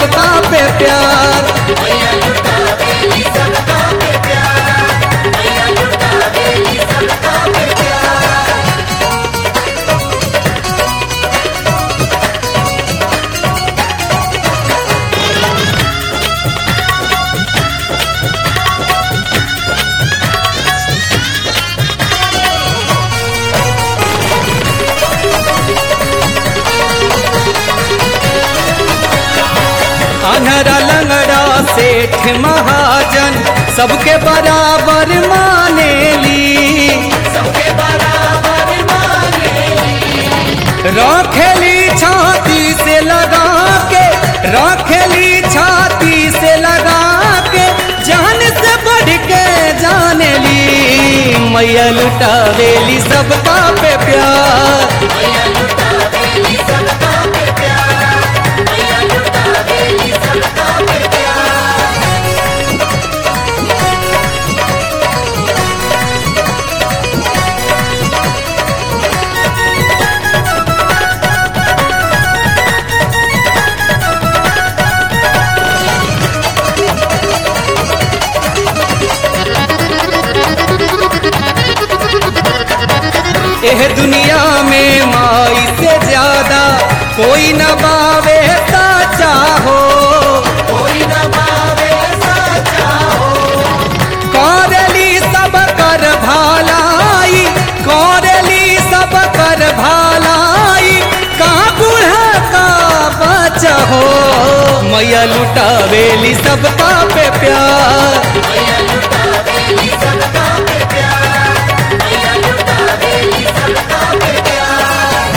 सबका पे प्यार अनहरा लंगड़ा सेठ महाजन सबके बराबर मानेली सबके बराबर मानेली रखेली छाती से लगा के रखेली छाती से लगा के जान से बढ़ के जानेली मैया लुटावेली सबका पे प्यार मैया लुटा देली सबका पे प्यार मैया लुटा देली सबका पे प्यार एह दुनिया में माई से ज्यादा कोई न बावे साचा हो कोई न पावे साचा हो कौरली सब कर भालाई कौरली सब कर भालाई का बूढ़ा का बच्चा हो मैया लुटावेली सबका पे प्यार मैया लुटा देली सबका पे प्यार मैया लुटा देली सबका पे प्यार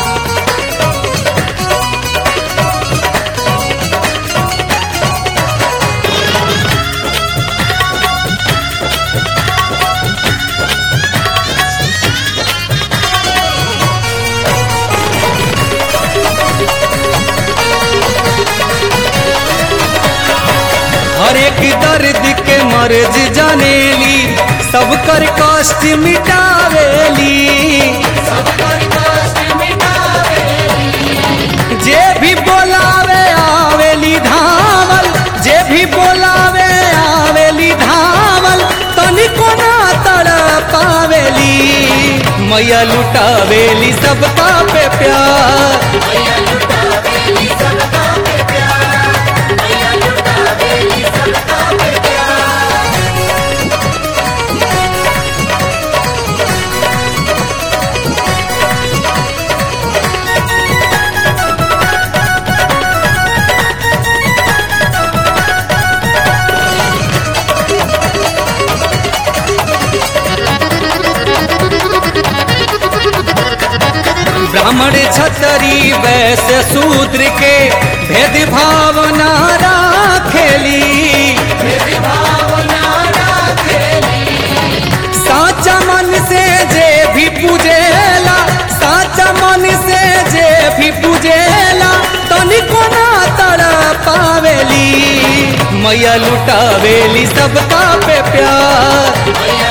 हर एक दर्द के मर्ज जानेली सब कर कष्ट मिटावेली सबकर कष्ट मिटावेली जे भी बोलावे आवेली धावल जे भी बोलावे आवेली धावल तनिको ना तड़ पावेली मैया लुटावेली सबका पे प्यार मैया लुटा देली सबका पे प्यार मैया लुटा देली सबका पे प्यार ब्राह्मण छतरी वैश्य शूद्र के भेद भावना राखेली मेरी भावना राखेली साचा मन से जे भी पूजेला साचा मन से जे भी पूजेला तनिको ना तड़ पावेली मैया लुटावेली सबका पे प्यार मैया